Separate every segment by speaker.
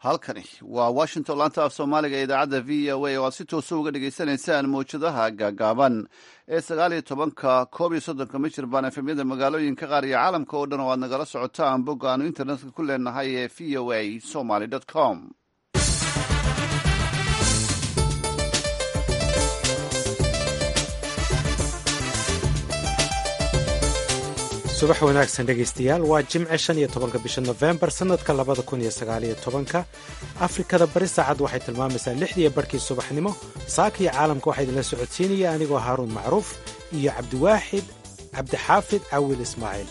Speaker 1: halkani waa washington laanta af soomaaliga ee idaacadda v o a oo aad si toosa uga dhagaysanaysaan mawjadaha gaagaaban ee sagaal iyo tobanka koob iyo soddonka michirbaan efemyada magaalooyinka qaar iyo caalamka oo dhan oo aad nagala socotaan bogga aanu internetka ku leenahay ee v o a somaly com
Speaker 2: subax wanaagsan dhegaystayaal waa jimce shan iyo tobanka bisha nofembar sannadka labada kun iyo sagaaliyo tobanka afrikada bari saacad waxay tilmaamaysaa lixdiiyo barhkii subaxnimo saaka iyo caalamka waxaa idinla socodsiinaya anigoo haaruun macruuf iyo cabdiwaaxid cabdixaafid cawil ismaaciil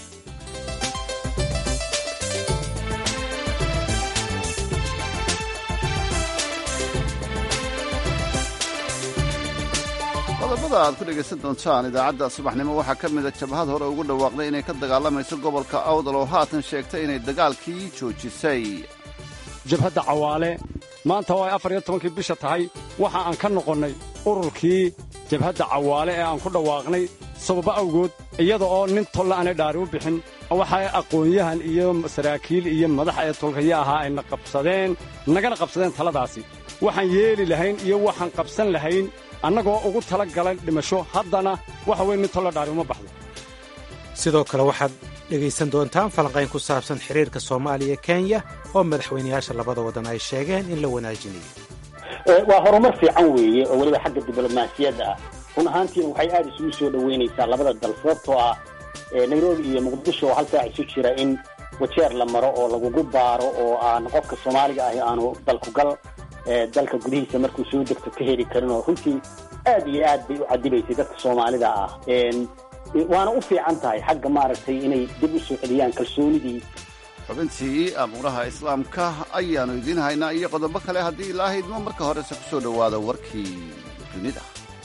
Speaker 1: qodobada aad ku dhegaysan doontaan idaacadda subaxnimo waxaa ka mida jabhad hore ugu dhawaaqday inay ka dagaalamayso gobolka awdal oo haatan sheegtay inay dagaalkii joojisay
Speaker 3: jabhadda cawaale maanta oo ay afar iyo tobankii bisha tahay waxa aan ka noqonnay ururkii jabhadda cawaale ee aan ku dhawaaqnay sababo awgood iyada oo nin tolle aanay dhaari u bixin waxay aqoon-yahan iyo saraakiil iyo madax ee tolkaya ahaa ayna qabsadeen nagana qabsadeen taladaasi waxaan yeeli lahayn iyo waxaan qabsan lahayn annagoo ugu tala galan dhimasho haddana waxa weye nin tolle dhaari uma baxdo
Speaker 2: sidoo kale waxaad dhegaysan doontaan falanqayn ku saabsan xiriirka soomaaliya kenya oo madaxweynayaasha labada waddan ay sheegeen in la wanaajinayo
Speaker 4: waa horumar fiican weeye oo weliba xagga diblomaasiyadda ah run ahaantiina waxay aada isugu soo dhoweynaysaa labada dal sababtoo ah nairobi iyo muqdisho oo hal saac isu jira in wajeer la maro oo lagugu baaro oo aan qofka soomaaliga ahi aanu dalkugal dalka gudihiisa markuu soo degto ka heli karin oo runtii aad iyo aad bay u cadibaysay dadka soomaalida ah waana u fiican tahay xagga maaragtay inay dib u soo celiyaan kalsoonidii
Speaker 1: xubintii amuuraha islaamka ayaannu idiin haynaa iyo qodobo kale haddii ilaa haydmo marka horese ku soo dhowaada warkii dunida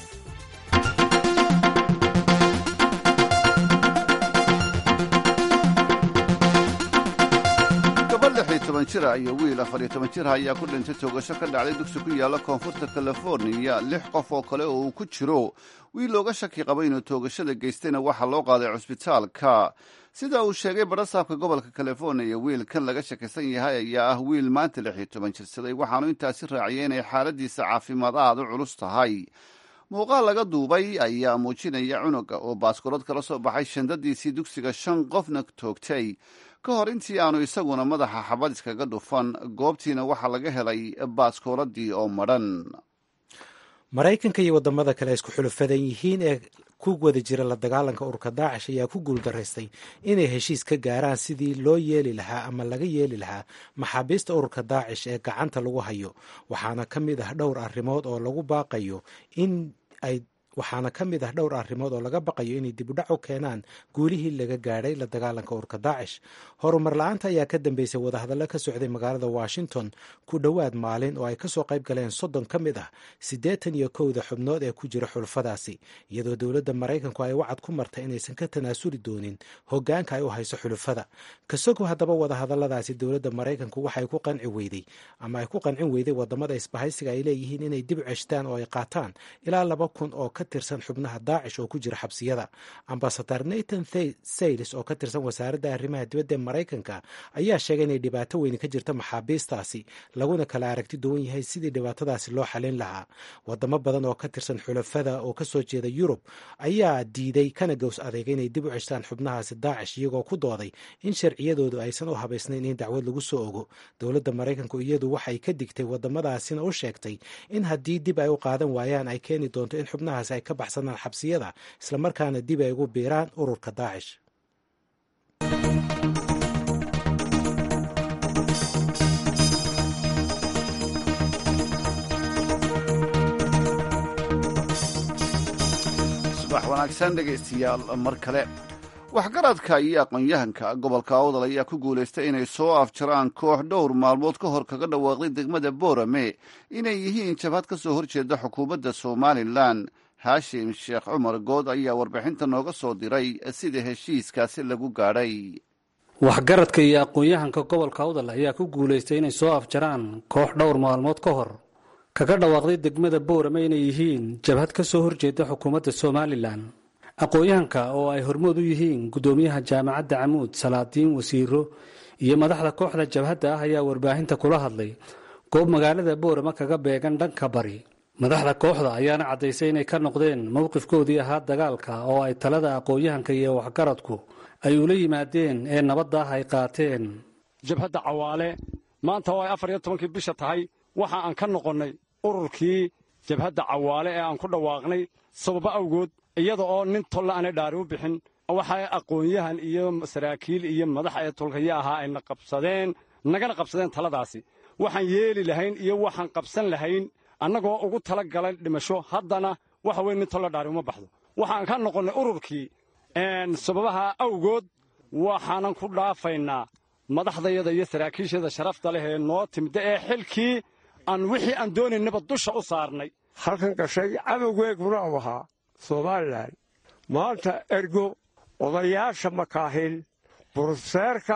Speaker 1: jira iyo wiil afar iyo toban jira ayaa ku dhintay toogasho ka dhacday dugsi ku yaalla koonfurta californiya lix qof oo kale oo uu ku jiro wiil looga shaki qaba inuu toogashada geystayna waxaa loo qaaday cusbitaalka sida uu sheegay barasaabka gobolka californiya wiilkan laga shakisan yahay ayaa ah wiil maanta lix iyo toban jirsaday waxaanu intaasi raaciyay inay xaaladiisa caafimaad aad u culus tahay muuqaal laga duubay ayaa muujinaya cunuga oo baaskoolad kala soo baxay shandadiisii dugsiga shan qofna toogtay ka hor intii aanu isaguna madaxa xabad iskaga dhufan goobtiina waxaa laga helay baaskooladii oo madhan
Speaker 2: maraykanka iyo waddamada kale isku xulufadan yihiin ee ku wada jira la dagaalanka ururka daacish ayaa ku guuldaraystay inay heshiis ka gaaraan sidii loo yeeli lahaa ama laga yeeli lahaa maxaabiista ururka daacish ee gacanta lagu hayo waxaana ka mid ah dhowr arrimood oo lagu baaqayo in ay waxaana ka mid ah dhowr arrimood oo laga baqayo inay dibudhac u keenaan guulihii laga gaadhay la dagaalanka ururka daacish horumar la-aanta ayaa ka dambeysay wadahadallo ka socday magaalada washington ku dhowaad maalin oo ay kasoo qayb galeen soddon ka mid ah siddeetan iyo kowda xubnood ee ku jira xulufadaasi iyadoo dowladda maraykanku ay wacad ku martay inaysan ka tanaasuli doonin hogaanka ay u hayso xulufada kasogo haddaba wadahadalladaasi dowladda maraykanku waxay ku qanci weyday ama ay ku qancin weyday wadamada isbahaysiga ay leeyihiin inay dib ceshtaan oo ay qaataan ilaa laba kun oo ka tirsan xubnaha daacish oo ku jira xabsiyada ambasadar nathan sayles oo ka tirsan wasaaradda arrimaha dibadda ee maraykanka ayaa sheegay inay dhibaato weyni ka jirta maxaabiistaasi laguna kala aragti duwan yahay sidii dhibaatadaasi loo xalin lahaa wadamo badan oo ka tirsan xulafada oo kasoo jeeda yurub ayaa diiday kana gows adeegay inay dib u ceshtaan xubnahaasi daacish iyagoo ku dooday in sharciyadoodu aysan u habaysnayn in dacwad lagu soo ogo dowladda maraykanku iyadu waxay ka digtay wadamadaasina u sheegtay in haddii dib ay u qaadan waayaan ay keeni doonto in xubnahaasi ay ka baxsanaan xabsiyada islamarkaana dib ay ugu biiraan ururka daacish
Speaker 1: subax wanaagsan dhegaystayaal mar kale waxgaradka iyo aqoon-yahanka gobolka awdal ayaa ku guulaystay inay soo afjaraan koox dhowr maalmood ka hor kaga dhawaaqday degmada boorame inay yihiin jabhad ka soo horjeeda xukuumadda somalilan haashim sheekh cumar good ayaa warbixinta nooga soo diray sida heshiiskaasi lagu gaadhay
Speaker 5: waxgaradka iyo aqoon-yahanka gobolka awdal ayaa ku guulaystay inay soo afjaraan koox dhowr maalmood ka hor kaga dhawaaqday degmada boorame inay yihiin jabhad ka soo horjeeda xukuumadda somalilan aqoon-yahanka oo ay hormood u yihiin guddoomiyaha jaamacadda camuud salaadiin wasiiro iyo madaxda kooxda jabhadda ah ayaa warbaahinta kula hadlay goob magaalada boorama kaga beegan dhanka bari madaxda kooxda ayaana caddaysay inay ka noqdeen mowqifkoodii ahaa dagaalka oo ay talada aqoon-yahanka iyo waxgaradku ay ula yimaadeen ee nabadda ah ay qaateen
Speaker 3: jabhadda cawaale maanta oo ay afar iyo tobankii bisha tahay waxa aan ka noqonnay ururkii jabhadda cawaale ee aan ku dhawaaqnay sababo awgood iyada oo nin tolle aanay dhaari u bixin waxay aqoon-yahan iyo saraakiil iyo madax ee tolkaya ahaa ayna qabsadeen nagana qabsadeen taladaasi waxaan yeeli lahayn iyo waxaan qabsan lahayn annagoo ugu tala galay dhimasho haddana waxa weye nin tolle dhaari uma baxdo waxaan ka noqonnay ururkii sababaha awgood waxaanan ku dhaafaynaa madaxdayada iyo saraakiishada sharafta leh ee noo timida ee xilkii aan wixii aan doonaynaba dusha u saarnay
Speaker 6: halkan gashay cadowgeeguna u ahaa somalilan maanta ergo odayaasha makaahil burseerka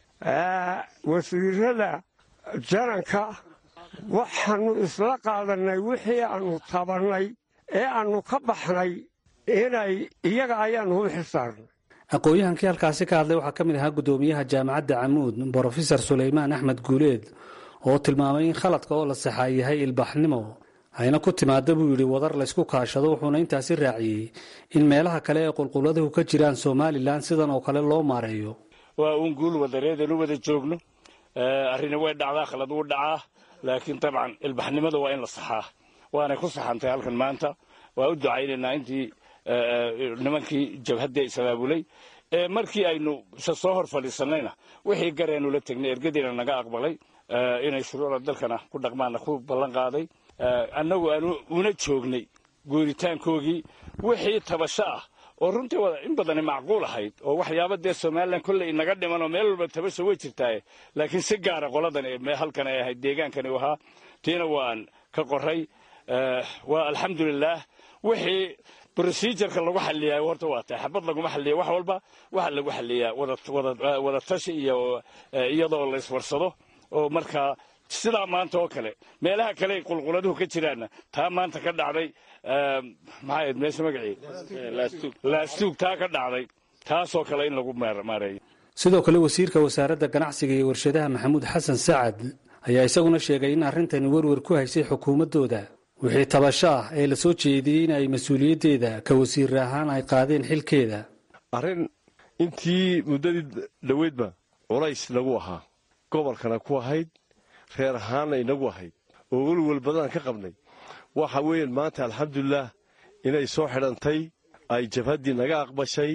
Speaker 6: wasiirada jananka waxaannu isla qaadannay wixii aannu tabannay ee aannu ka baxnay inay iyaga ayaannu u xisaarnay
Speaker 5: aqoon-yahankii halkaasi ka hadlay waxaa ka mid ahaa guddoomiyaha jaamacadda camuud brofesor sulaymaan axmed guuleed oo tilmaamay in khaladka oo la saxaa yahay ilbaxnimo hayna ku timaada buu yidhi wadar laysku kaashado wuxuuna intaasi raaciyey in meelaha kale ee qulquladuhu ka jiraan somalilan sidan oo kale loo maareeyo
Speaker 7: waa uun guul wadareedanu wada joogno arrini way dhacdaa khalad wuu dhacaa laakiin dabcan ilbaxnimada waa in la saxaa waanay ku saxantay halkan maanta waa u ducaynaynaa intii nimankii jabhadda isabaabulay markii aynu se soo hor fadhiisannayna wixii gareenu la tegnay ergadiina naga aqbalay inay shuruucda dalkana ku dhaqmaanna ku ballan qaaday annagu aanu una joognay guuritaankoogii wixii tabasho ah oo runtii in badani macquul ahayd oo waxyaaba dee somalilan kolley inaga dhiman oo meel walba tabasho way jirtaaye laakiin si gaara qoladan halkan ay ahayd deegaankani u ahaa tiina waan ka qoray waa alxamdulilaah wixii brosijarka lagu xaliyaa horta waa tahay xabad laguma xaliya wax walba waxa lagu xaliyaa wada tashi iyo iyadoo la iswarsado oo markaa sidaa maanta oo kale meelaha kale qulquladuhu ka jiraanna taa maanta ka dhacday maxaa ahayd meesha magacii laastuug taa ka dhacday taasoo kale in lagu maareeyo
Speaker 5: sidoo kale wasiirka wasaaradda ganacsiga iyo warshadaha maxamuud xasan sacad ayaa isaguna sheegay in arrintani werwer ku haysay xukuumaddooda wixii tabasho ah ee la soo jeediyey in ay mas-uuliyaddeeda ka wasiir ahaan ay qaadeen xilkeeda
Speaker 8: arrin intii muddadii dhoweydba culays nagu ahaa gobolkana ku ahayd reer ahaanna inagu ahayd oo welwel badan ka qabnay waxa weeyaan maanta alxamdulilaah inay soo xidhantay ay jabhaddii naga aqbashay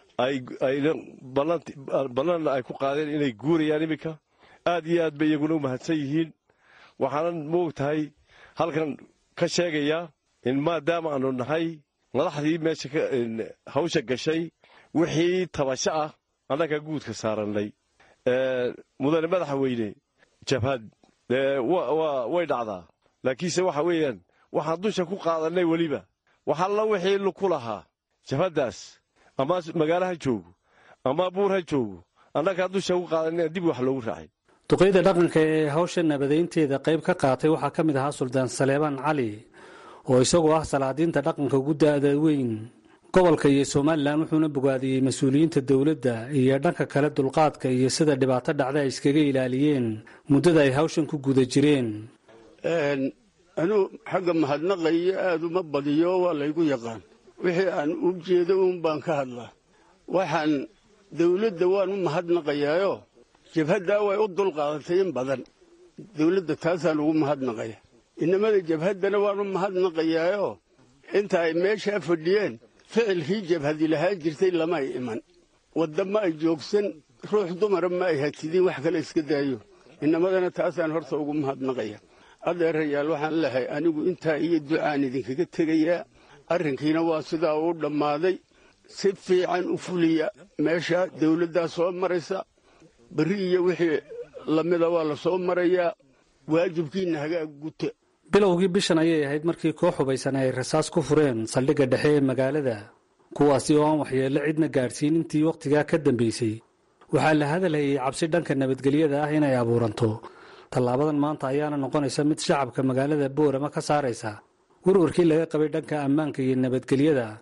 Speaker 8: ballanna ay ku qaadeen inay guurayaan iminka aad iyo aad bay iyaguna u mahadsan yihiin waxaanan moog tahay halkan ka sheegayaa in maadaama aanu nahay madaxdii meesha hawsha gashay wixii tabasho ah annaga guudka saarannay mudane madaxa weyne jabhad way dhacdaa laakiinse waxa weeyaan waxaan dusha ku qaadannay weliba waxalla wixii luku lahaa jabhaddaas ama magaalo ha joogo ama buur ha joogo annagaa dusha ku qaadanay dib wax loogu raacay
Speaker 5: duqeyda dhaqanka ee hawsha nabadeynteeda qayb ka qaatay waxaa ka mid ahaa suldaan saleebaan cali oo isagoo ah salaadiinta dhaqanka ugu da'da weyn gobolka iyo somalilan wuxuuna bogaadiyey mas-uuliyiinta dowladda iyo dhanka kale dulqaadka iyo sida dhibaato dhacda ay iskaga ilaaliyeen muddada ay hawshan ku guda jireen
Speaker 9: anuu xagga mahadnaqayo aad uma badiyo waa laygu yaqaan wixii aan u jeedo uun baan ka hadlaa waxaan dawladda waan u mahadnaqayaayo jabhaddaa way u dulqaadatay in badan dawladda taasaan ugu mahadnaqaya inamada jabhaddana waan u mahadnaqayaayo inta ay meeshaa fadhiyeen ficilkii jabhadi lahaan jirtay lama ay iman wadda ma ay joogsan ruux dumara ma ay hatidin wax kale iska daayo inamadana taasaan horta ugu mahadnaqaya adeerayaal waxaan lehay anigu intaa iyo ducaan idinkaga tegayaa arrinkiina waa sidaa uu dhammaaday si fiican u fuliya meesha dawladdaa soo maraysa berri iyo wixii lamida waa la soo marayaa waajibkiinna hagaag guta
Speaker 5: bilowgii bishan ayay ahayd markii koox hubaysan ay rasaas ku fureen saldhigga dhexe ee magaalada kuwaasi oo aan waxyeello cidna gaadhsiin intii wakhtigaa ka dambaysay waxaa la hadalhayay cabsi dhanka nabadgelyada ah inay abuuranto tallaabadan maanta ayaana noqonaysa mid shacabka magaalada boorama ka saaraysa warwarkii laga qabay dhanka ammaanka iyo nabadgelyada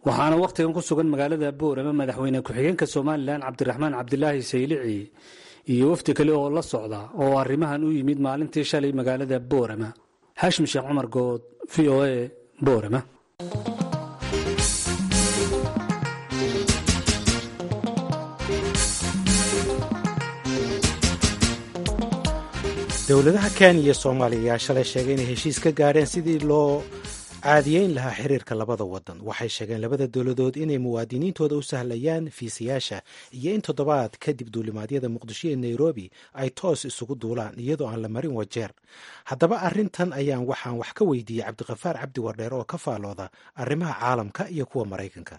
Speaker 5: waxaana wakhtigan ku sugan magaalada boorama madaxweyne ku-xigeenka somalilan cabdiraxmaan cabdilaahi saylici iyo wafdi kale oo la socda oo arrimahan u yimid maalintii shalay magaalada boorama xaashim sheekh cumar good v o a boorama
Speaker 2: dowladaha kenya iyo soomaaliya ayaa shalay sheegay inay heshiis ka gaadheen sidii loo caadiyeyn lahaa xiriirka labada wadan waxay sheegeen labada dowladood inay muwaadiniintooda u sahlayaan fiisayaasha iyo in toddobaad kadib duulimaadyada muqdisho iyo nairobi ay toos isugu duulaan iyadoo aan la marin wajeer haddaba arrintan ayaan waxaan wax ka weydiiyey cabdiqafaar cabdi wardheer oo ka faalooda arrimaha caalamka iyo kuwa maraykanka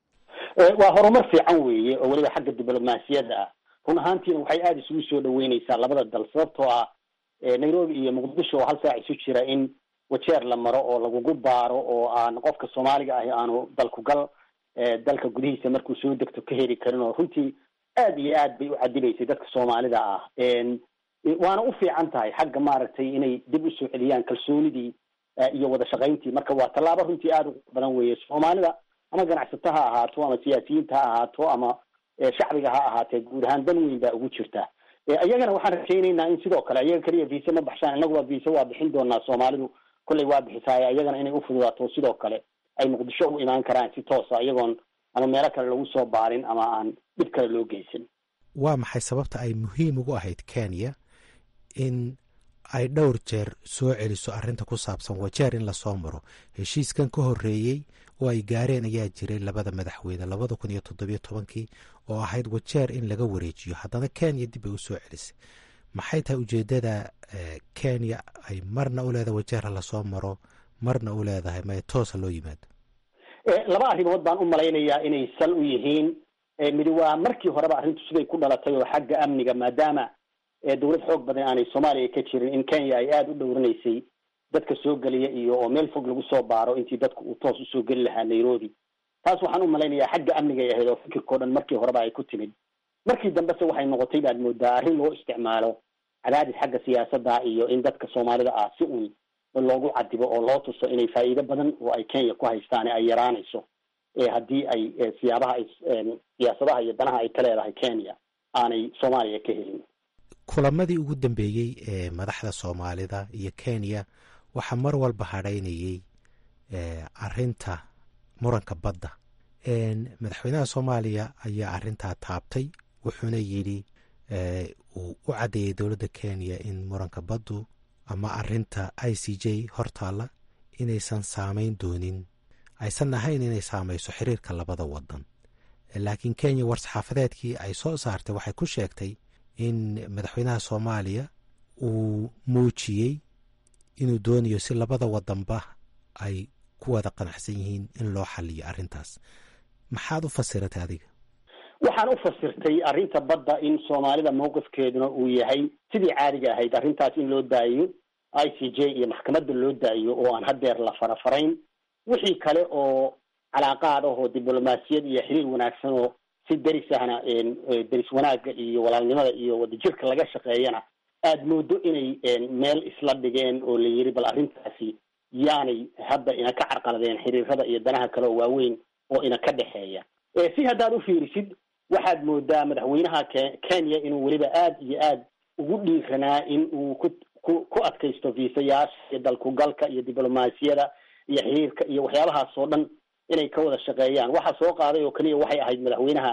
Speaker 4: waa horumar fiican weeye oo weliba xagga diblomaasiyadda ah run ahaantiina waxay aada isugu soo dhaweyneysaa labada dal sababtoo ah nairobi iyo muqdisho oo hal saac isu jira in wajeer la maro oo lagugu baaro oo aan qofka soomaaliga ahi aanu dalkugal dalka gudihiisa markuu soo degto ka heli karin oo runtii aad iyo aad bay u cadibaysay dadka soomaalida ah waana u fiican tahay xagga maaragtay inay dib usoo celiyaan kalsoonidii iyo wada shaqayntii marka waa tallaabo runtii aada u badan weeye soomaalida ama ganacsato ha ahaato ama siyaasiyiinta ha ahaato ama shacbiga ha ahaatee guud ahaan dan weyn baa ugu jirta iyagana waxaan rajaynaynaa in sidoo kale iyaga keliya viise ma baxshaan innaguba viise waa bixin doonaa soomaalidu kolley waa bixisaay iyagana inay ufududaato sidoo kale ay muqdisho u imaan karaan si toosa iyagoon ama meelo kale lagu soo baarin ama aan dhib kale loo geysan
Speaker 2: waa maxay sababta ay muhiim ugu ahayd kenya in ay dhowr jeer soo celiso arrinta ku saabsan wajeer in lasoo maro heshiiskan ka horreeyey oo ay gaareen ayaa jiray labada madaxweyne labada kun iyo toddobiyo tobankii oo ahayd wajeer in laga wareejiyo haddana kenya dib ay usoo celisay maxay tahay ujeeddada kenya ay marna u leedahay wajeerha lasoo maro marna u leedahay may toosa loo yimaado
Speaker 4: laba arrimood baan u malaynayaa inay sal u yihiin midi waa markii horeba arrintu siday ku dhalatay oo xagga amniga maadaama dowlad xoog badan aanay soomaaliya ka jirin in kenya ay aada u dhowranaysay dadka soo geliya iyo oo meel fog lagu soo baaro intii dadku uu toos usoo geli lahaa nairobi taas waxaan u malaynayaa xagga amnigay ahayd oo fikirkao dhan markii horeba ay ku timid markii dambese waxay noqotay baad moodaa arrin loo isticmaalo cadaadis xagga siyaasadda iyo in dadka soomaalida ah si uun loogu cadibo oo loo tuso inay faa'iido badan oo ay kenya ku haystaan ay yaraanayso haddii ay siyaabaha ay siyaasadaha iyo danaha ay ka leedahay kenya aanay soomaaliya ka helin
Speaker 2: kulamadii ugu dambeeyey ee madaxda soomaalida iyo kenya waxaa mar walba hadhaynayey arinta muranka badda madaxweynaha soomaaliya ayaa arintaa taabtay wuxuuna yidhi uu u caddeeyey dowladda kenya in muranka baddu ama arinta i c j hortaalla inaysan saamayn doonin aysan ahayn inay saamayso xiriirka labada wadan laakiin kenya war-saxaafadeedkii ay soo saartay waxay ku sheegtay in madaxweynaha soomaaliya uu muujiyey inuu doonayo si labada wadanba ay ku wada qanacsan yihiin in loo xaliyo arrintaas maxaad u fasiratay adiga
Speaker 4: waxaan u fasirtay arrinta badda in soomaalida mawqifkeeduna uu yahay sidii caadiga ahayd arrintaas in loo daayo i c j iyo maxkamadda loo daayo oo aan haddeer la farafarayn wixii kale oo calaaqaad ah oo diblomaasiyad iyo xiriir wanaagsan oo si deris ahna deris wanaagga iyo walaalnimada iyo wadajirka laga shaqeeyana aada moodo inay meel isla dhigeen oo la yiri bal arrintaasi yaanay hadda ina ka carqaladeen xiriirada iyo danaha kale oo waaweyn oo ina ka dhexeeya si haddaad u fiirisid waxaad moodaa madaxweynaha kenya inuu weliba aada iyo aad ugu dhiiranaa in uu ku ku ku adkaysto viisayaasha iyo dalkugalka iyo diblomaasiyada iyo xiriirka iyo waxyaabahaas oo dhan inay ka wada shaqeeyaan waxa soo qaaday oo keliya waxay ahayd madaxweynaha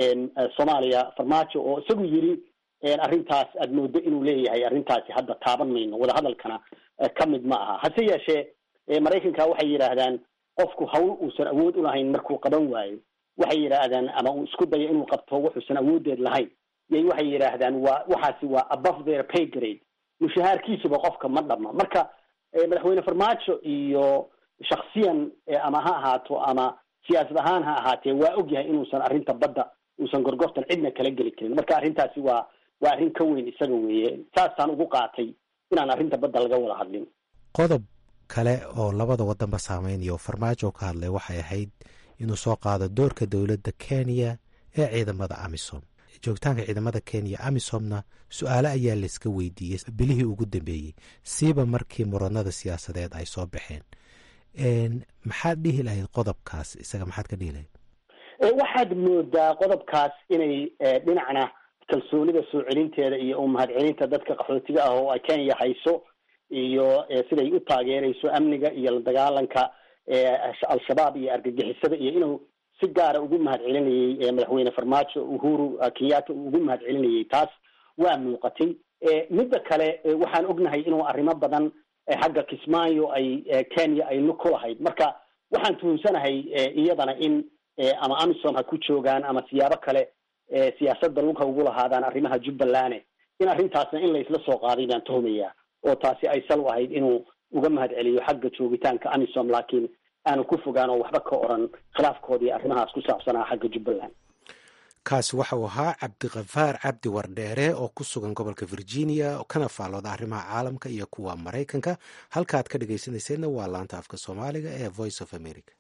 Speaker 4: soomaaliya farmaajo oo isagu yiri arrintaas aad moodo inuu leeyahay arrintaasi hadda taaban mayno wadahadalkana ka mid ma aha hase yeeshee maraykanka waxay yidhaahdaan qofku hawl uusan awood u lahayn markuu qaban waayo waxay yidhaahdaan ama uu isku dayo inuu qabto wuxuusan awoodeed lahayn yay waxay yidhaahdaan waa waxaasi waa above their pay grade mushahaarkiisuba qofka ma dhama marka madaxweyne farmaajo iyo shaksiyan ama ha ahaato ama siyaasad ahaan ha ahaatee waa ogyahay inuusan arrinta badda uusan gorgortan cidna kala geli karin marka arrintaasi waa waa arrin ka weyn isaga weeye saasaan ugu qaatay inaan arrinta badda laga wada hadlin
Speaker 2: qodob kale oo labada wadanba saameynaya oo farmaajo ka hadlay waxay ahayd inuu soo qaado doorka dowladda kenya ee ciidamada amisom joogitaanka ciidamada kenya amisomna su-aale ayaa layska weydiiyey bilihii ugu dambeeyey siiba markii muranada siyaasadeed ay soo baxeen maxaad dhihi lahayd qodobkaas isaga maxaad ka dhihi lahayd
Speaker 4: waxaad moodaa qodobkaas inay dhinacna kalsoonida soo celinteeda iyo umahadcelinta dadka qaxootiga ah oo ay kenya hayso iyo siday u taageerayso amniga iyo la dagaalanka al-shabaab iyo argagixisada iyo inuu si gaara ugu mahad celinayay madaxweyne farmaajo uhuru kenyatta uu ugu mahad celinayay taas waa muuqatay midda kale waxaan ognahay inuu arrimo badan xagga kismaayo ay kenya ay lug ku lahayd marka waxaan tuhumsanahay iyadana in ama amisom ha ku joogaan ama siyaabo kale siyaasadda lug ha ugu lahaadaan arrimaha jubbaland in arrintaasna in laysla soo qaaday baan tuhumayaa oo taasi ay sal u ahayd inuu uga mahad celiyo xagga joogitaanka amisom laakiin aanu ku fogaan oo waxba ka oran khilaafkoodii arrimahaas ku saabsanaa xagga jubbaland
Speaker 2: kaasi waxa uu ahaa cabdikafaar cabdi wardheere oo ku sugan gobolka virginia kana faallooda arrimaha caalamka iyo kuwa maraykanka halkaaad ka dhegaysanayseedna waa laanta afka soomaaliga ee voice of america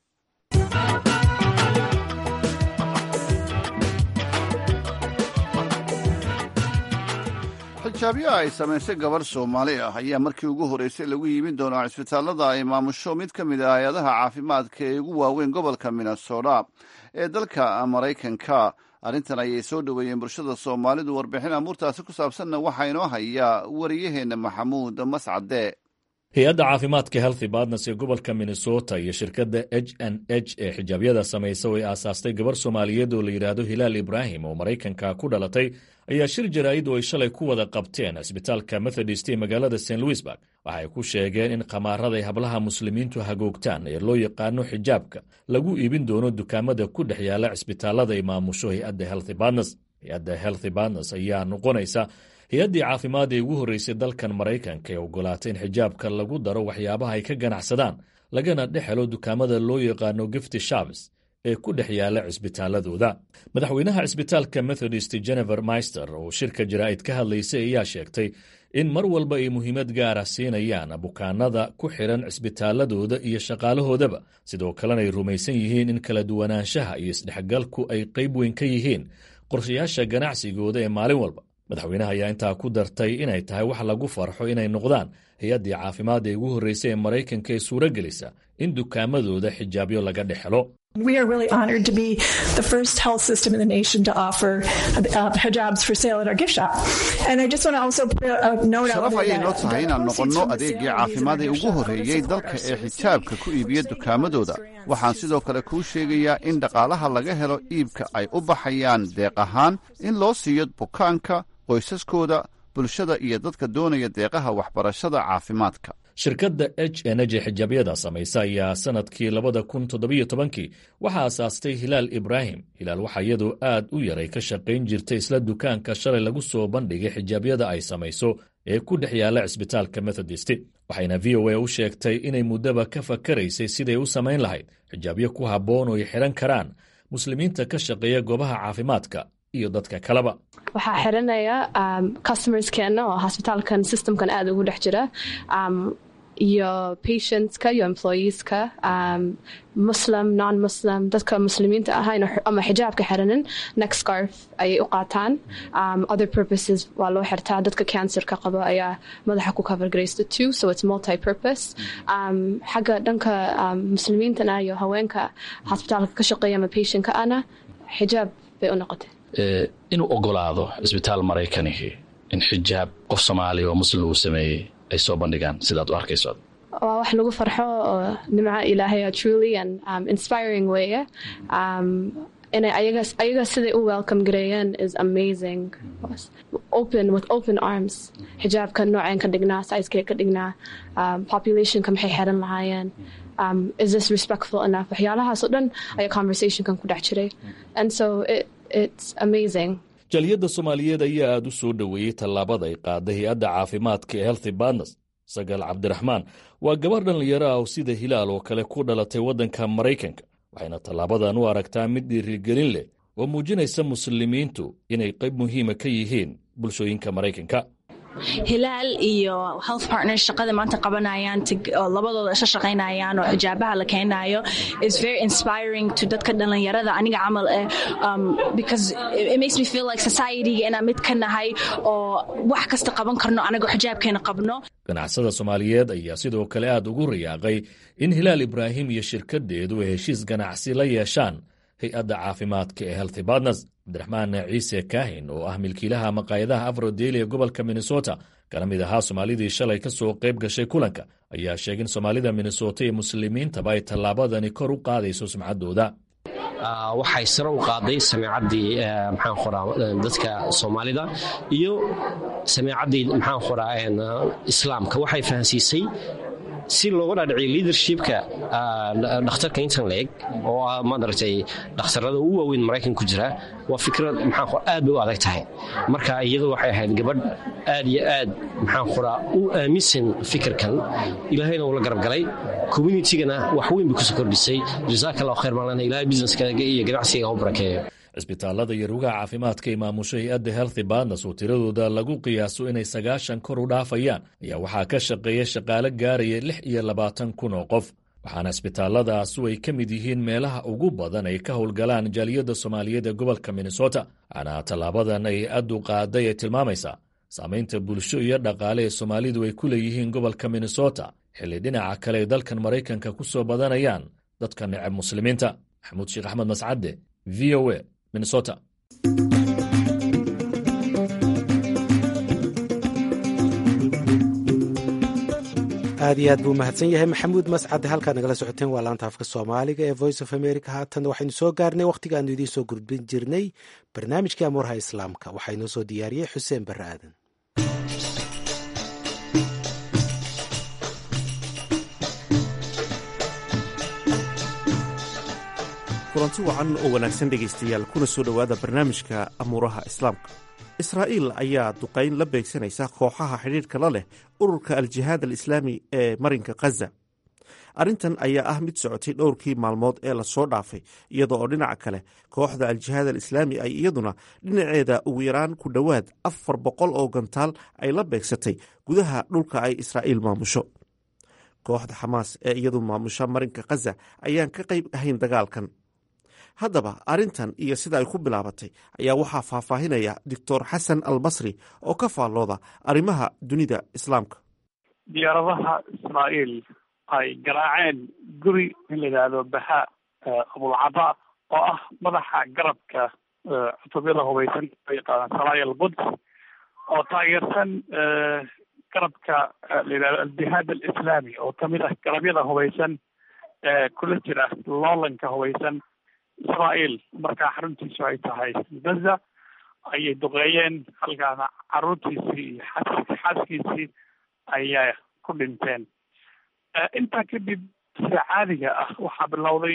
Speaker 1: xijaabyaha ay samaysay gabarh soomaali ah ayaa markii ugu horreysay lagu yimin doonaa cisbitaallada ay maamusho mid ka mid ah hay-adaha caafimaadka ee ugu waaweyn gobolka minnesota ee dalka maraykanka arrintan ayay soo dhoweeyeen bulshada soomaalidu warbixin amuurtaasi ku saabsanna waxaa inoo hayaa wariyaheenna maxamuud mascade
Speaker 10: hay-adda caafimaadka healthy badnes ee gobolka minnesota iyo shirkadda h n h ee xijaabyada samaysa oo ay aasaastay gabarh soomaaliyeed oo la yidhaahdo hilaal ibraahim oo maraykanka ku dhalatay ayaa shir jaraa'id oo ay shalay ku wada qabteen cisbitaalka methodist ee magaalada st louisburg waxa ay ku sheegeen in khamaaraday hablaha muslimiintu hagoogtaan ee loo yaqaano xijaabka lagu iibin doono dukaamada ku dhex yaala cisbitaalada ay maamusho hay-adda healthy badnes hay-adda healthy badnes ayaa noqonaysa hay-addii caafimaad ee ugu horreysay dalkan maraykanka ee ogolaatay in xijaabka lagu daro waxyaabaha ay ka ganacsadaan lagana dhex helo dukaamada loo yaqaano gifty shabs ee ku dhex yaala cisbitaaladooda madaxweynaha cisbitaalka methodist jennifer maister oo shirka jaraa'id ka hadlaysay ayaa sheegtay in mar walba ay muhiimad gaara siinayaan bukaanada ku xidhan cisbitaaladooda iyo shaqaalahoodaba sidoo kalena ay rumaysan yihiin in kala duwanaanshaha iyo isdhexgalku ay qayb weyn ka yihiin qorshayaasha ganacsigooda ee maalin walba madaxweynaha ayaa intaa ku dartay inay tahay wax lagu farxo inay noqdaan hay-addii caafimaad ee ugu horreysay ee maraykanka ee suuro gelisa in dukaamadooda xijaabyo laga dhex helo
Speaker 11: We are really honored to be the first health system in the nation to offer uh, hijabs for sale at our gift shop. And I just want to also put a note out
Speaker 1: sharaf
Speaker 11: there
Speaker 1: ayay noo
Speaker 11: that
Speaker 1: tahay inaan noqonno adeegii caafimaad ee ugu horreeyey dalka ee xijaabka ku iibiya dukaamadooda waxaan sidoo kale kuu sheegayaa in dhaqaalaha laga helo iibka ay u baxayaan deeq ahaan in loo siiyo bukaanka qoysaskooda bulshada iyo dadka doonaya deeqaha waxbarashada caafimaadka
Speaker 10: shirkadda h n h ee xijaabyada samaysa ayaa sannadkii labada kun toddobiyo tobankii waxaa aasaastay hilaal ibraahim hilaal waxaa iyadoo aad u yaray ka shaqayn jirtay isla dukaanka shalay lagu soo bandhigay xijaabyada ay samayso ee ku dhex yaalla cisbitaalka methodist waxayna v o a u sheegtay inay muddaba ka fakaraysay siday u samayn lahayd xijaabyo ku habboon oo ay xidhan karaan muslimiinta ka shaqeeya goobaha caafimaadka iyo dadka kaleba
Speaker 12: waxaa xiranaya customerskeenna oo hosbitaalkan systemkan aada ugu dhex jira iyo patientska iyo employeeska muslim non muslim dadka muslimiinta ahayn ama xijaabka xiranin next scarf ayay u qaataan other purposes waa loo xirtaa dadka cancerka qabo ayaa madaxa ku cover garaysta too so it's multi purpose xagga dhanka muslimiintana iyo haweenka hosbitaalka ka shaqeeya ama patientka ana xijaab bay u noqotay
Speaker 13: inuu ogolaado cisbitaal maraykanihi in xijaab qof soomaaliya oo muslim uu sameeyey ay soo bandhigaan sidaad u arkayso
Speaker 12: waa wax lagu farxo oo nimca ilaahaya truly and um, inspiring weeye um, inay ayaga ayaga siday u welcome gareeyeen is amazing open with open arms xijaabka nooceen ka dhignaa sizekee ka dhignaa um, populationka maxay xeran lahaayeen um, is this respectful enough waxyaalahaas oo dhan ayaa conversationkan ku dhex jiray and so it, it's amazing
Speaker 10: jaliyadda soomaaliyeed ayaa aad u soo dhoweeyey tallaabada ay qaaday hay-adda caafimaadka ee healthy badnes sagaal cabdiraxmaan waa gabarh dhallinyaro ah oo sida hilaal oo kale ku dhalatay waddanka maraykanka waxayna tallaabadan u aragtaa mid dhiirigelin leh oo muujinaysa muslimiintu inay qayb muhiima ka yihiin bulshooyinka maraykanka
Speaker 14: hilaal iyo health partners shaqada maanta qabanayaan labadooda isha shaqaynayaan oo xijaabaha la keenayo is very inspiring to dadka dhalinyarada aniga camal eh um, because it makes me feel like society-ga inaan mid ka nahay oo wax kasta qaban karno anagoo xijaabkeena qabno
Speaker 10: ganacsada soomaaliyeed ayaa sidoo kale aad ugu riyaaqay in hilaal ibraahim iyo shirkaddeedu ay heshiis ganacsi la yeeshaan hay-adda caafimaadka ee healthy partners cabdiraxmaan ciise kaahin oo ah milkiilaha maqaayadaha afrodeli ee gobolka minnesota kana mid ahaa soomaalidii shalay ka soo qayb gashay kulanka ayaa sheegay in soomaalida minnesota iyo muslimiintaba ay tallaabadani kor u qaadayso sumcaddooda
Speaker 15: waxay sare u qaaday sameecaddii maxaan qoraa dadka soomaalida iyo sameecaddii maxaan qoraa islaamka waxay fahansiisay si looga dhaadhiciyo leadershipka dhakhtarka intan leeg oo ah maaragtay dhakhtarada ugu waaweyn maraykan ku jira waa fikrad maxaan qora aad bay u adag tahay marka iyadu waxay ahayd gabadh aad iyo aad maxaan qoraa u aaminsan fikirkan ilaahayna uu la garab galay communitygana wax weyn bay kusoo kordhisay jazaaka allahu khayr maalana ilahay businesskaaga iyo ganacsiga u barakeeyo
Speaker 10: cisbitaalada iyo rugaha caafimaadka ee maamusho hay-adda healthy badnes oo tiradooda lagu qiyaaso inay sagaashan kor u dhaafayaan ayaa waxaa ka shaqeeya shaqaale gaaraya lix iyo labaatan kun oo qof waxaana cisbitaaladaasu ay ka mid yihiin meelaha ugu badan ay ka howlgalaan jaaliyadda soomaaliyeed ee gobolka minnesota waxaana tallaabadan ay addu qaaday ay tilmaamaysaa saamaynta bulsho iyo dhaqaale ee soomaalidu ay ku leeyihiin gobolka minnesota xilli dhinaca kale ay dalkan maraykanka ku soo badanayaan dadka necab muslimiinta maxamuud sheekh axmed mascadde v o a minnesota
Speaker 2: aad iyo aad buu mahadsan yahay maxamuud mascade halkaad nagala socoteen waa laanta afka soomaaliga ee voice of america haatan waxaynu soo gaarnay wakhtigaanu idiin soo gudbin jirnay barnaamijkii amuurha islaamka waxaa inoo soo diyaariyey xuseen barre aadan
Speaker 16: kulanti wacan oo wanaagsan dhegaystayaal kuna soo dhowaada barnaamijka amuuraha islaamka israa'iil ayaa duqayn la beegsanaysa kooxaha xidhiidhka la leh ururka al-jihaad al-islaami ee marinka khaza arrintan ayaa ah mid socotay dhowrkii maalmood ee lasoo dhaafay iyadoo oo dhinaca kale kooxda al-jihaad al-islaami ay iyaduna dhinaceeda ugu yaraan ku dhowaad afar boqol oo gantaal ay la beegsatay gudaha dhulka ay israa'iil maamusho kooxda xamaas ee iyadu maamusha marinka khaza ayaan ka qayb ahayn dagaalkan haddaba arrintan iyo sida ay ku bilaabatay ayaa waxaa faahfaahinaya doctor xasan albasri oo ka faallooda arrimaha dunida islaamka
Speaker 17: diyaaradaha israa'iil ay garaaceen guri in la yidhaahdo baha abulcaba oo ah madaxa garabka cutubyada hubaysan loo yaqaana salaaya alquds oo taageersan garabka la yidhahdo aljihaad alislaami oo kamid ah garabyada hubaysan ee kula jira loolanka hubaysan israa'iil markaa xaruntiisu ay tahay gaza ayay duqeeyeen halkaana caruurtiisii iyo xas xaaskiisii ayaa ku dhinteen intaa kadib sida caadiga ah waxaa bilowday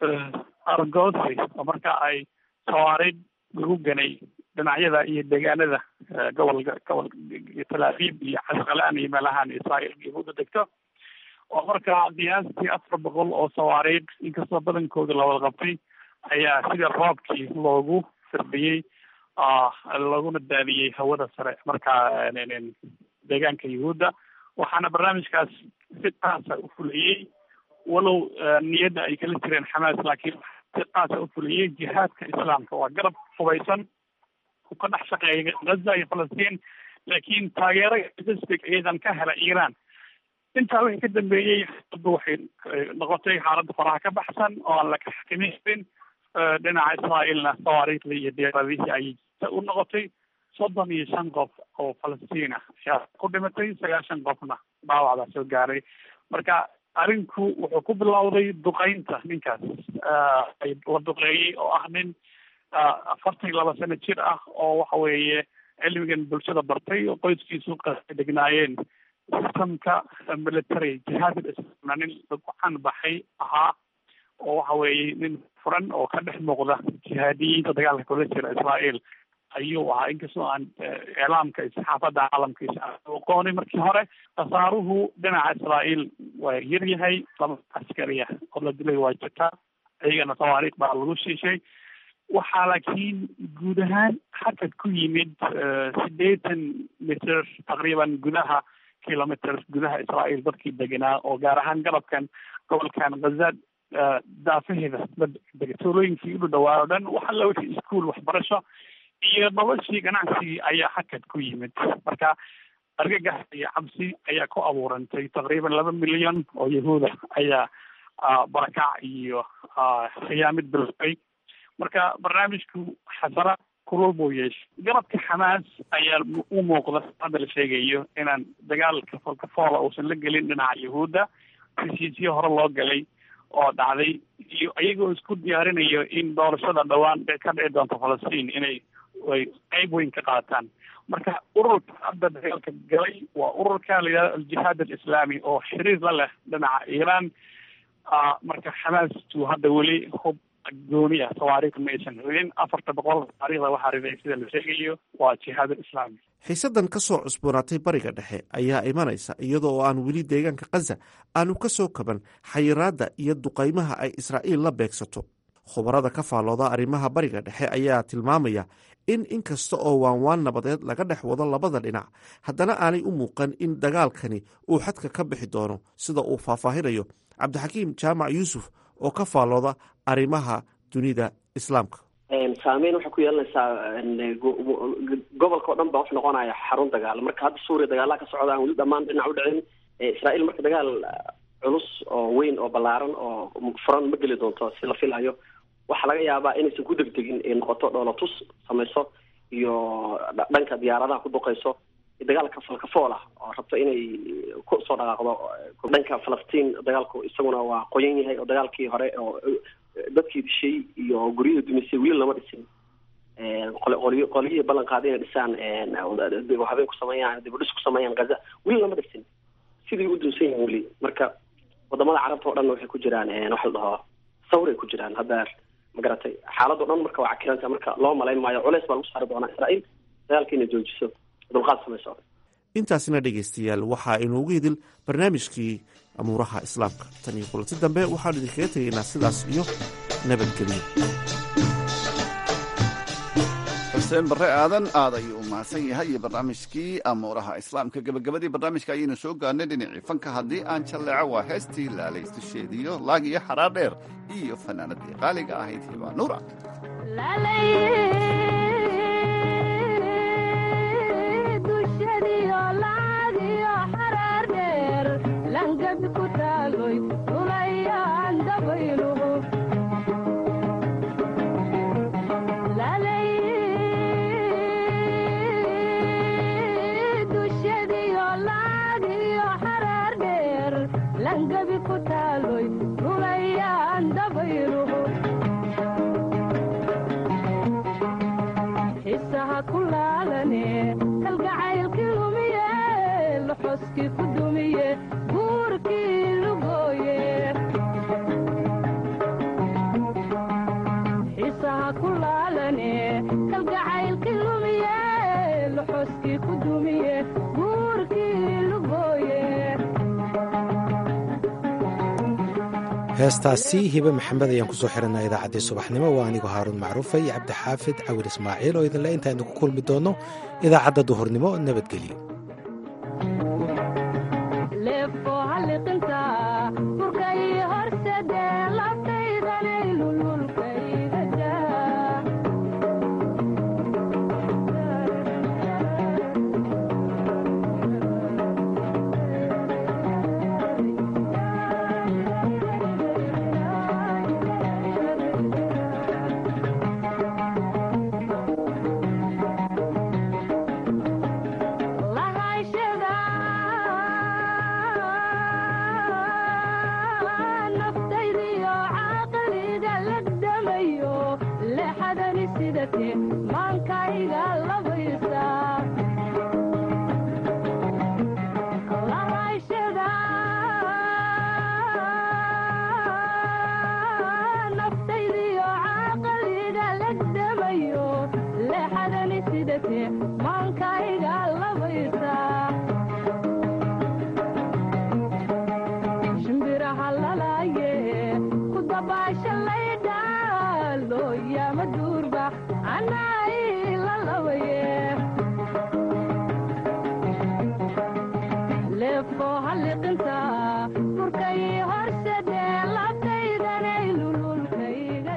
Speaker 17: argosi oo marka ay sawaariid lagu ganay dhinacyada iyo deegaanada gobolka gobol tel aviv iyo casqalaan iyo meelahan israa'iil yahuuda degto oo markaa qiyaastii afar boqol oo sawaariid inkastoo badankooda la wada qabtay ayaa sida roobkii loogu firdhiyey laguna daadiyey hawada sare markaa deegaanka yahuudda waxaana barnaamijkaas si qaasa u fuliyey walow niyadda ay kala jireen xamaas laakiin si qaasa u fuliyey jihaadka islaamka waa garab hubaysan u ka dhex shaqeeya gaza iyo falastiin laakiin taageero logistic iyadan ka hela iiraan intaa wixii ka dambeeyey xaaladdu waxay noqotay xaaladda faraha ka baxsan oo aan la xakamin karin dhinaca israa'iilna sawaariikhdii iyo diyaaradihii ayay u noqotay soddon iyo shan qof oo falastiin ah ayaa ku dhimatay sagaashan qofna dhaawacdaa soo gaaray marka arrinku wuxuu ku bilowday duqeynta ninkaas la duqeeyey oo ah nin afartan iyo laba sano jir ah oo waxa weeye cilmigan bulshada bartay oo qoyskiisu degnaayeen sistamka military jihaad islamna nin lagu canbaxay ahaa oo waxa weeye nin furan oo ka dhex muuqda jihaadiyiinta dagaalka kula jira israa'iil ayuu ahaa inkastoo aan iclaamka iyo saxaafadda caalamkiisa aqooni markii hore khasaaruhu dhinaca israa'iil waa yar yahay laba askariya oo la dilay waa jirtaa iyagana tawaariikh baa lagu shiishay waxaa laakiin guud ahaan hakad ku yimid siddeetan mitr taqriiban gudaha kilomitr gudaha israa'iil dadkii deganaa oo gaar ahaan garabkan gobolkan ghaza daafaheeda tuulooyinkii u dhawaa o dhan waxa la wixii iskuol waxbarasho iyo noloshii ganacsigii ayaa hakad ku yimid marka argagax iyo cabsi ayaa ku abuurantay taqriiban laba milyan oo yahuuda ayaa barakac iyo khiyaamid bilfay marka barnaamijku xasara kulul buu yeeshay garabka xamaas ayaa u muuqda hadda la sheegayo inaan dagaalka folkafoola uusan la gelin dhinaca yahuudda heshiisyo hore loo galay oo dhacday iyo iyagoo isku diyaarinayo in doorashada dhowaan ka dhici doonto falastiin inay ay qeyb weyn ka qaataan marka ururka hadda dagaalka galay waa ururka la yidhahdo aljihaad alislaami oo xiriir la leh dhinaca iiraan marka xamaastu hadda weli hub gooni ah tawaariikhda ma aysan ridin afarta boqol taariikhda waxaa riday sida la sheegayo waa jihaad alislaami
Speaker 16: xiisaddan ka soo cusboonaatay bariga dhexe ayaa imanaysa iyadoo oo aan weli deegaanka khaza aanu ka soo kaban xayiraadda iyo duqaymaha ay israa'iil la beegsato khubarada ka faallooda arrimaha bariga dhexe ayaa tilmaamaya in inkasta oo waanwaan nabadeed laga dhex wado labada dhinac haddana aanay u muuqan in dagaalkani uu xadka ka bixi doono sida uu faahfaahinayo cabdixakiim jaamac yuusuf oo ka faallooda arrimaha dunida islaamka
Speaker 18: saameyn waxay ku yeelanaysaa gobolka o dhan baa wuxuu noqonaya xarun dagaal marka hadda suuriya dagaalaha ka socda aan weli dhamaan dhinac u dhicin israa'iil marka dagaal culus oo weyn oo ballaaran oo furan ma geli doonto si la filayo waxaa laga yaabaa inaysan ku degdegin ay noqoto dhoolatus samayso iyo dhanka diyaaradaha ku duqayso dagaalka falkafool ah oo rabto inay ku soo dhaqaaqdo dhanka falastiin dagaalku isaguna waa qoyan yahay oo dagaalkii hore oo dadkii dishay iyo guryihii dumisay weli lama dhisin qolyo qolyihii ballan qaaday inay dhisaan habeen ku sameeyaan dibudhis ku sameeyaan gaza weli lama dhisin sidii u dunsan yihin weli marka wadamada carabta o dhan waxay ku jiraan waxa la dhaho sawray ku jiraan hadda magaratay xaaladoo dhan marka waa cakiranta marka loo malayn maayo culeys baa lagu saari doonaa israa'iil dagaalka inay joojiso dulqaad samayso
Speaker 16: intaasina dhegaystayaal waxaa inoogu hidil barnaamijkii amuuraha islaamka tan iyo kulanti dambe waxaanu idinkaga tegaynaa sidaas iyo nabadgelyo
Speaker 1: xuseen barre aadan aad ayuu u mahadsan yahay iyo barnaamijkii amuuraha islaamka gebagabadii barnaamijka ayaynu soo gaarnay dhinacii fanka haddii aan jalleeco waa heestii laalaystiisheediyo laag iyo xaraar dheer iyo fanaanadii qaaliga ahayd hibaa nuura
Speaker 2: heestaasi hibe maxamed ayaan kusoo xiranaa idaacaddii subaxnimo waa anigoo haaruun macruufa iyo cabdixaafid cawil ismaaciil oo idinle intaaynu ku kulmi doonno idaacadda duhurnimo nabadgelyo
Speaker 19: leefo halliqinta furkay horsade labtaydanay lululkayga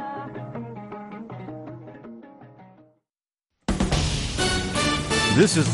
Speaker 20: This is